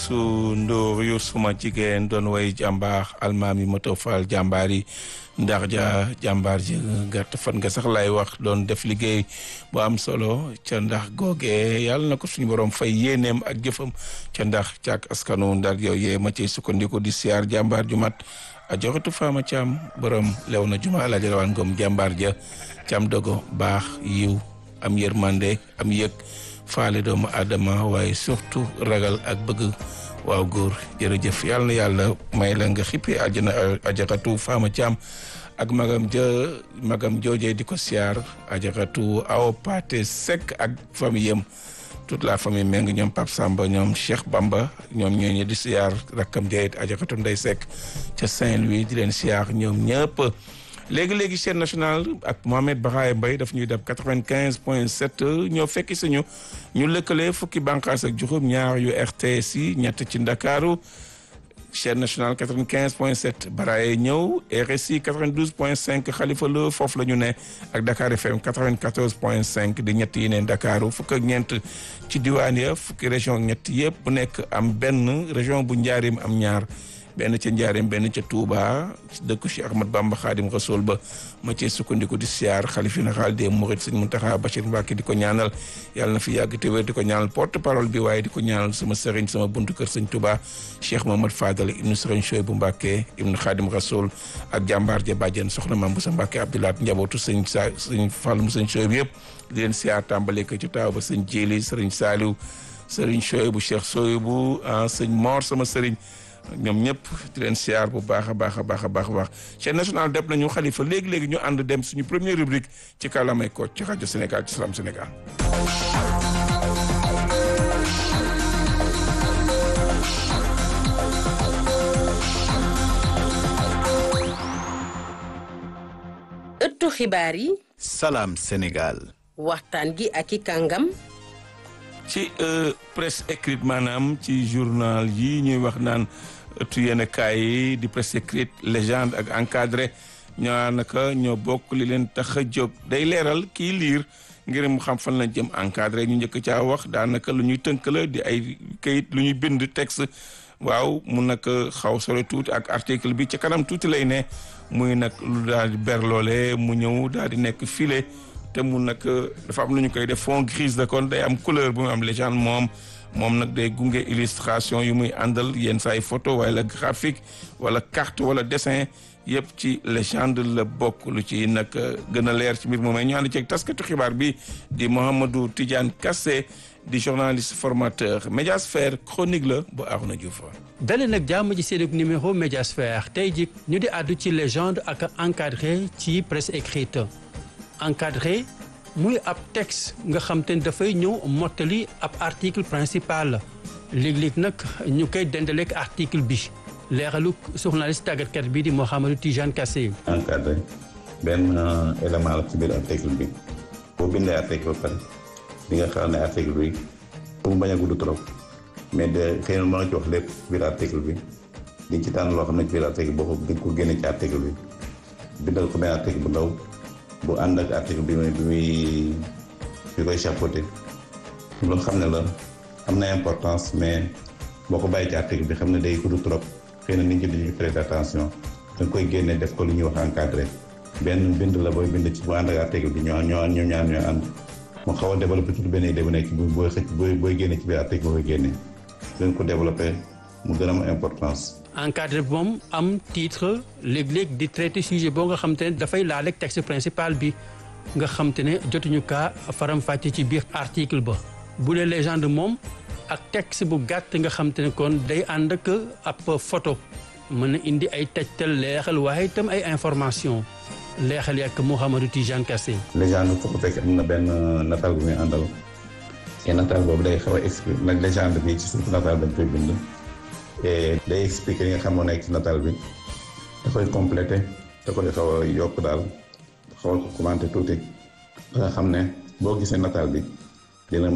Youssou Ndour yu suma jigéen doon way jàmbaar almaami moto faal jàmbaar yi ndax ja jàmbaar ji gàtt fan nga sax lay wax doon def liggéey bu am solo ca ndax googee yàlla na ko suñu borom fay yéeneem ak jëfam ca ndax càak askanu ndar yooyee ma ciy sukkandiku di siyaar jàmbaar ju mat a joxatu faama caam borom lew na juma alaaji rawaan ngom jàmbaar ja cam dogo baax yiw am yërmande am yëg faale doomu aadama waaye surtout ragal ak bëgg waaw góor jërëjëf yàlla na yàlla may la nga xippi àjjana ajaxatu faama caam ak magam ja magam joojee di ko siyaar ajaxatu aw pate sek ak famille yam toute la famille méng ñoom Pape Samba ñoom Cheikh Bamba ñoom ñooñu di siyaar rakkam jayit ajaxatu ndey sek ca Saint-Louis di leen siyaar ñoom ñëpp léegi-léegi chaîne nationale ak Mohamed Bahaye Mbaye daf ñuy dab quatre-vingt-quinze point sept ñoo fekki suñu ñu lëkkale fukki bànqaas ak juróom ñaar yu RTS yi ñett ci Ndakaaru chaîne nationale quatre-vingt-quinze point sept Baraye ñëw RSI quatre-vingt-douze point cinq Khalifa Lo foofu la ñu ne ak Dakar FM quatre-vingt-quatorze point cinq di ñett yi ne Ndakaaru fukk ak ñeent ci diwaan ya fukki région ñett yëpp bu nekk am benn région bu Njaarim am ñaar benn ca Njaareem benn ca Touba dëkk Cheikh Ahmad Bamba Khadim Rasoul ba ma cee sukkandiku di siyaar xalifa général des Mourides sëñ Mountakha Bachir Mbacké di ko ñaanal yàlla na fi yàgg te wér di ko ñaanal porte parole bi waaye di ko ñaanal sama sëriñ sama buntu kër sëñ Touba Cheikh Mohamad Fadal ibnu sëriñ Chouaïbou Mbacké ibnu Khadim Rasoul ak jàmbaar ja bàjjen soxna Mame Boussa Mbacké Abdoulaat njabootu sëñ sa sëñ Fall mu sëñ Chouaïbou yëpp di leen siyaar tàmbale ko ci taaw ba sëñ Jéli sëriñ Saliou sëriñ Chouaïbou Cheikh Chouaïbou sëñ Mor sama sëriñ ñoom ñëpp di leen siyaar bu baax a baax a baax a baax a baax chaîne nationale def nañu xalifa léegi-léegi ñu ànd dem suñu première rubrique ci kàllaamay ko ci rajo Sénégal ci Salam Sénégal ëttu xibaar yi Salam Sénégal waxtaan gi ak i kàngam ci presse écrite maanaam ci journal yi ñuy wax naan ëttu yenn kaay yi di presse écrite légende ak encadré ñoo naka ñoo bokk li leen tax a jóg day leeral kii liir ngir mu xam fan lañ jëm encadré ñu njëkk caa wax daanaka lu ñuy tënk la di ay kayit lu ñuy bind texte waaw mu nag xaw sore tuuti ak article bi ci kanam tuuti lay ne muy nag lu daal di ber loole mu ñëw daal di nekk file te mu nag dafa am lu ñu koy def fond grise de kon day am couleur bu mu am légende moom moom nag day gunge illustration yu muy àndal yenn saa ay photo wala graphique wala carte wala dessin yëpp ci légende la bokk lu ci nag gën a leer ci mbir moom ñu ànd ceeg taskatu xibaar bi di Mouhamadou Tidiane Kassé di journaliste formateur Médiasphère chronique la bu Arouna Diouf dalee nag jàmm ji seen numéro Médiasphère tey jii ñu di àddu ci légende ak encadré ci presse écrite encadré muy ab texte nga xam te ne dafay ñëw mottali ab article principal léeg-léeg nag ñu koy dendaleek article bi leeralu journaliste tàggatkat bi di Mouhamadou Tijane Kassé. encadré benn élément la ci biir article bi boo bindee article ba pare di nga xam ne article bi pour mu bañ a gudd trop mais de xëy na mën nga ci wax lépp biir article bi di ci tànn loo xam ne ci biir article boo ko di ko génne ci article bi bindal ko benn article bu ndaw. bu ànd ak article bi muy bi muy bi koy chapeauté loolu xam ne la am na importance mais boo ko bàyyi ci article bi xam ne day gudd trop xëy na nit ñi dañuy prêter attention da nga koy génne def ko lu ñuy wax encadré benn bind la booy bind ci bu ànd ak article bi ñoo ñoo ñoom ñaar ñooy ànd mu xaw a développé tuuti benn idée bu nekk bi booy xëcc booy booy génne ci biir article boo koy génne dañ ko développé mu gën a am importance encadré bi moom am titre léeg-léeg di traité sujet boo nga xam te ne dafay laal ak texte principal bi nga xam te ne jotuñu kaa faram-fàcce ci biir article ba bu dee légende moom ak texte bu gàtt nga xam te ne kon day ànd ak ab photo mën na indi ay tegtal leexal waaye itam ay information leexal ak Mouhamadou Tijane Kassé légende foo ko fekk am na benn nataal bu muy àndal te nataal boobu day xaw a expliqué nag légende bi ci suuf nataal dañ koy bind et day expliqué li nga xam moo nekk ci nataal bi da koy complété da koy xaw a yokk daal xaw a ko commenté tuuti ba nga xam ne boo gisee nataal bi dina